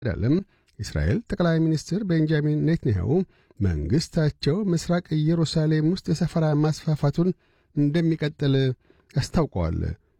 ዳለም የእስራኤል ጠቅላይ ሚኒስትር ቤንጃሚን ኔትንያሁ መንግሥታቸው ምስራቅ ኢየሩሳሌም ውስጥ የሰፈራ ማስፋፋቱን እንደሚቀጥል አስታውቀዋል።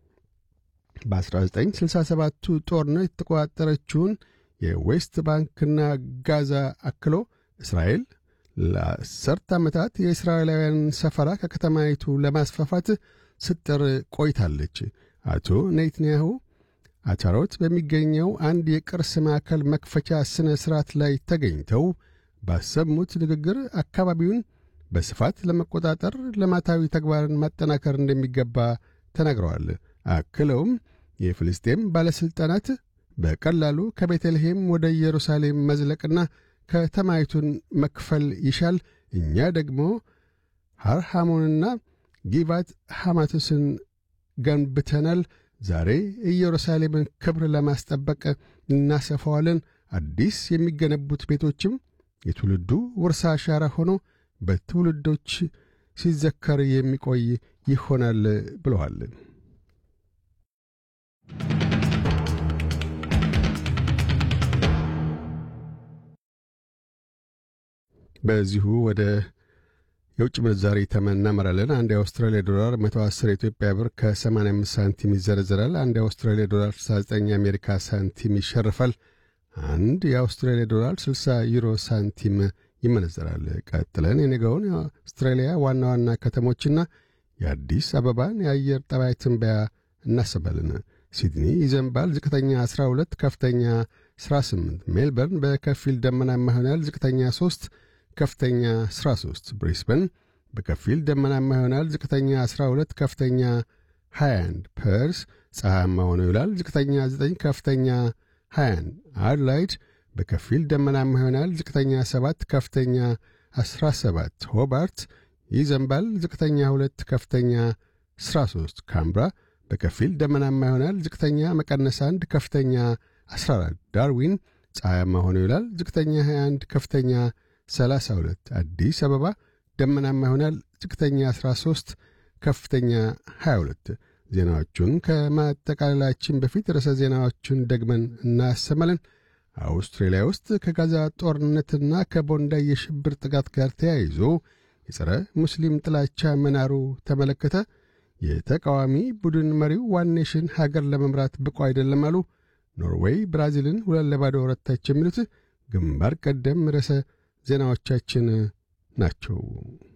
በ1967ቱ ጦርነት የተቆጣጠረችውን የዌስት ባንክና ጋዛ አክሎ እስራኤል ለአስርት ዓመታት የእስራኤላውያን ሰፈራ ከከተማይቱ ለማስፋፋት ስትጥር ቆይታለች። አቶ ኔትንያሁ አቻሮት በሚገኘው አንድ የቅርስ ማዕከል መክፈቻ ሥነ ሥርዓት ላይ ተገኝተው ባሰሙት ንግግር አካባቢውን በስፋት ለመቆጣጠር ልማታዊ ተግባርን ማጠናከር እንደሚገባ ተናግረዋል። አክለውም የፍልስጤም ባለሥልጣናት በቀላሉ ከቤተልሔም ወደ ኢየሩሳሌም መዝለቅና ከተማይቱን መክፈል ይሻል፣ እኛ ደግሞ ሐርሃሞንና ጊባት ሐማቶስን ገንብተናል። ዛሬ ኢየሩሳሌምን ክብር ለማስጠበቅ እናሰፋዋለን። አዲስ የሚገነቡት ቤቶችም የትውልዱ ውርሳ አሻራ ሆኖ በትውልዶች ሲዘከር የሚቆይ ይሆናል ብለዋል። በዚሁ ወደ የውጭ ምንዛሪ ተመን እናመራለን። አንድ የአውስትራሊያ ዶላር 110 የኢትዮጵያ ብር ከ85 ሳንቲም ይዘረዝራል። አንድ የአውስትራሊያ ዶላር 69 የአሜሪካ ሳንቲም ይሸርፋል። አንድ የአውስትራሊያ ዶላር 60 ዩሮ ሳንቲም ይመነዘራል። ቀጥለን የነገውን የአውስትራሊያ ዋና ዋና ከተሞችና የአዲስ አበባን የአየር ጠባይ ትንበያ እናስባለን። ሲድኒ ይዘንባል። ዝቅተኛ 12፣ ከፍተኛ 18። ሜልበርን በከፊል ደመናማ ይሆናል። ዝቅተኛ 3 ከፍተኛ 13። ብሪስበን በከፊል ደመናማ ይሆናል። ዝቅተኛ 12 ከፍተኛ 21። ፐርስ ፀሐያማ ሆኖ ይውላል። ዝቅተኛ 9 ከፍተኛ 21። አድላይድ በከፊል ደመናማ ይሆናል። ዝቅተኛ 7 ከፍተኛ 17። ሆባርት ይዘንባል። ዝቅተኛ 2 ከፍተኛ 13። ካምብራ በከፊል ደመናማ ይሆናል። ዝቅተኛ መቀነስ 1 ከፍተኛ 14። ዳርዊን ፀሐያማ ሆኖ ይውላል። ዝቅተኛ 21 ከፍተኛ 32 አዲስ አበባ ደመናማ ይሆናል። ዝቅተኛ 13 ከፍተኛ 22። ዜናዎቹን ከማጠቃለላችን በፊት ርዕሰ ዜናዎቹን ደግመን እናሰማለን። አውስትራሊያ ውስጥ ከጋዛ ጦርነትና ከቦንዳይ የሽብር ጥቃት ጋር ተያይዞ የጸረ ሙስሊም ጥላቻ መናሩ ተመለከተ። የተቃዋሚ ቡድን መሪው ዋን ኔሽን ሀገር ለመምራት ብቁ አይደለም አሉ። ኖርዌይ ብራዚልን ሁለት ለባዶ ረታች። የሚሉት ግንባር ቀደም ርዕሰ ዜናዎቻችን ናቸው።